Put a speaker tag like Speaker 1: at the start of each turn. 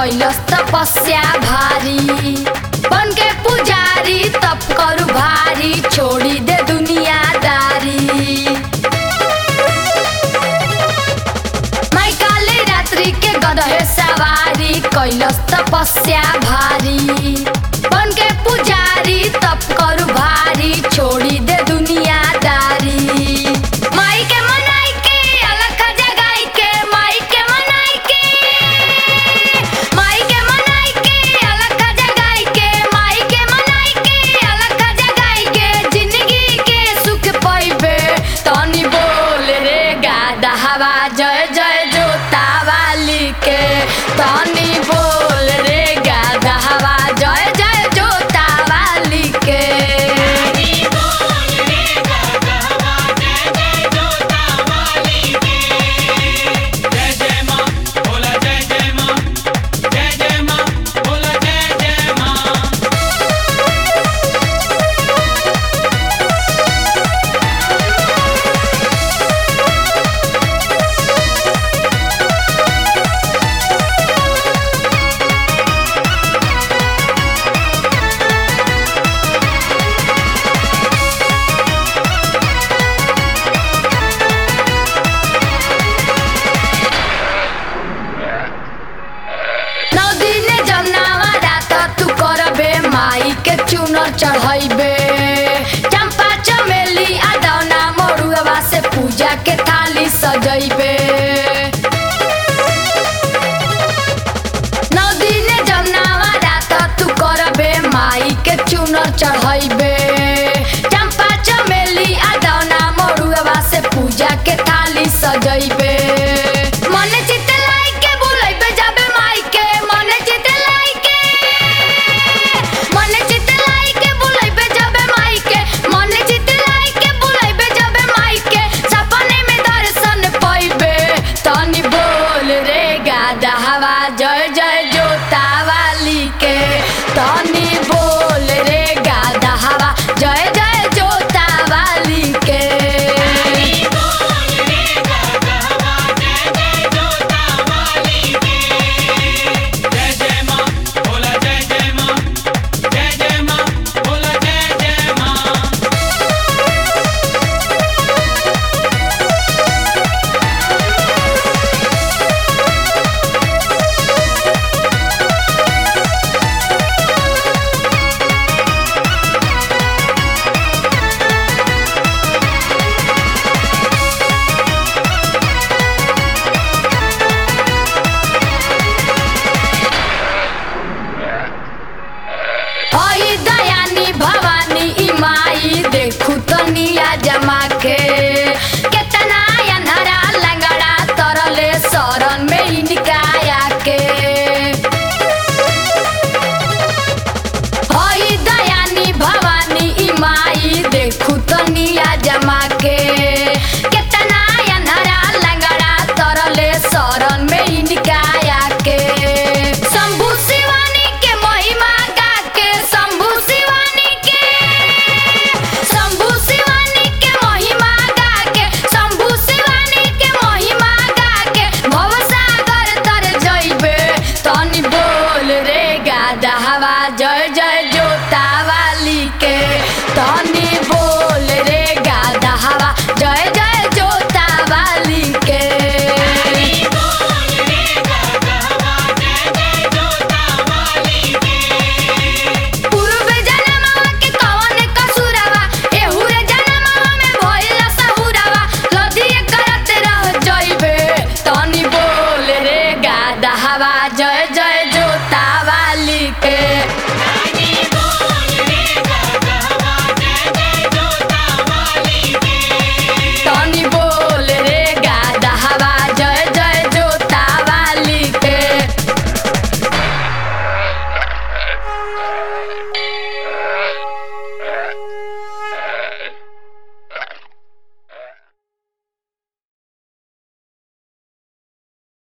Speaker 1: कैलस तपस्या भारी बन के पुजारी तप करू भारी छोड़ी दे दुनियादारी माई काले रात्रि के गदहे सवारी कैलस तपस्या भारी बन के पुजारी तप करू भारी छोड़ी दे दुनियादारी माई के मनाई के अलग जगाई के माई के मनाई के माई के मनाई के अलग जगाई के माई के मनाई के अलग जगाई के जिंदगी के सुख पाइबे तनी बोल रे गादा हवा जय जय जोता वाली के तनी बोल रे गादा हवा जय जय जोता वाली के
Speaker 2: जय जय माँ बोला जय जय माँ जय जय माँ बोला जय जय माँ
Speaker 1: नौ दिन जमनावा रात तू करबे माई के चुनर चढ़ैबे चंपा चमेली आदौना मरुआ से पूजा के थाली सजैबे नौ दिन जमनावा रात तू करबे माई के चुनर चढ़ैबे चंपा चमेली आदौना मरुआ से पूजा के थाली सजैबे